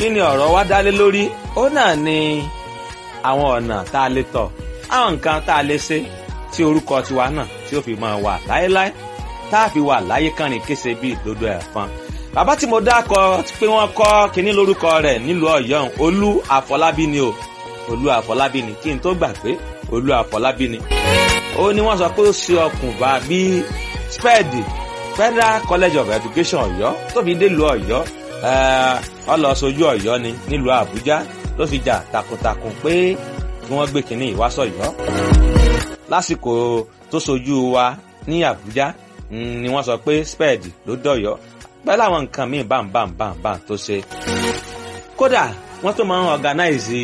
kí ni ọ̀rọ̀ wa dálé lórí ó náà ni àwọn ọ̀nà tá a lè tọ̀ àwọn nǹkan tá a lè ṣe tí orúkọ tiwa náà tí ó fi máa wà láéláé tá a fi wà láyé kánrin kése bíi ìdodo ẹ̀fọn bàbá tí mo dákọ pé wọ́n kọ́ kínní lórúkọ rẹ̀ nílùú ọ̀yọ́ olú àfọlábí ni o olú àfọlábí ni kí n tó gbà pé olú àfọlábí ni ó ní wọ́n sọ pé ó ṣe ọkùnbà bíi spẹ́ẹ̀dì federal college of education ọ̀yọ́ tó fi délùú ọ̀yọ́ ọlọ́sọjú ọ̀yọ́ ni nílùú àbújá ló fi jà takuntakun pé kí wọ́n gbé kínní ìwásọ̀yọ́ lásìkò tó sojú wa ní àbújá ni wọ́n sọ pé spẹ́ẹ̀dì ló dọ̀yọ́ pẹ̀lú àwọn nǹkan míì bámbámbámbám tó ṣe. kódà wọ́n tó máa ń organize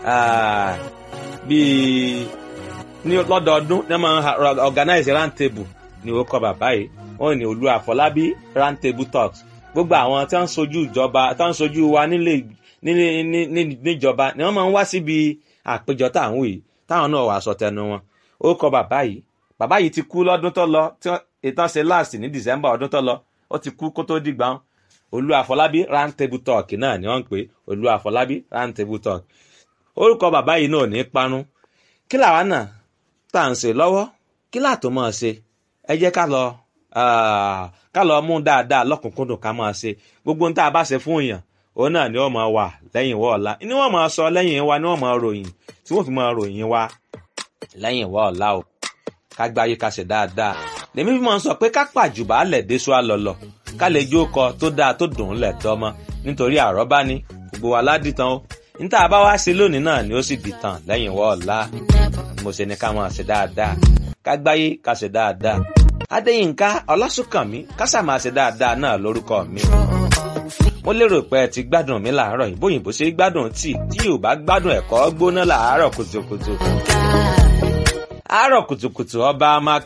bíi ní lọ́dọọdún ní wọ́n máa ń organize round table ní orúkọ bàbá yìí wọ́n ní olú àfọlábí round table talks gbogbo àwọn tí wọ́n ń sojú ìjọba tí wọ́n ń sojú wa nílé níjọba ni wọ́n máa ń wá síbi àpéjọ táwọn yìí táwọn náà wà sọ tẹnu wọn orúkọ bàbá yìí bàbá yìí ti kú lọ́dún tó lọ ìtàn ṣe last ní december ọdún tó lọ ó ti kú kó tó dìgbà olú àfọlábí round table talk náà ni wọ́n ń pè olú àfọlábí round table talk orúkọ bàbá yìí náà ní parun kí làwa náà tá à ń ṣe lọ́wọ́ kí làtò máa ṣe ẹ jẹ́ ká lọ ká lọ mú dáadáa lọ́kùnkúndùn ká máa ṣe gbogbo ohun tá a bá ṣe fún èèyàn òun náà ni wọ́n máa wà lẹ́yìn ìwọ ọ̀la ni wọ́n máa sọ lẹ́yìn wa ni wọ́n máa ròyìn tí wọ́n fi máa ròyìn wa lẹ́yìn ìwọ ọ̀la o ká gbáyé ká ṣe dáadáa lèmi fi máa ń sọ pé ká pàjùbà lẹ̀ déṣu àlọ́lọ̀ ká lè jó kọ tó dáa tó dùn ún lẹ̀ tọ́mọ nítorí àrọ́bá ni gbogbo wa ládìtàn o níta bá wá ṣe lónìí náà ni ó sì dìtàn lẹ́yìn ìwọ ọ̀la mo ṣe ni ká máa ṣe dáadáa ká gbáyé ká ṣe dáadáa adéyínká ọlásùnkànmí kásà máa ṣe dáadáa náà lórúkọ mi mo lérò pé ẹ ti gbádùn mi làárọ̀ yìí bóyìnbó ṣe gbádùn tíì tí yóò bá gbádùn ẹ̀kọ́ gbóná làárọ̀ kùtùkùtù àárọ̀ kùtùkùtù ọba máa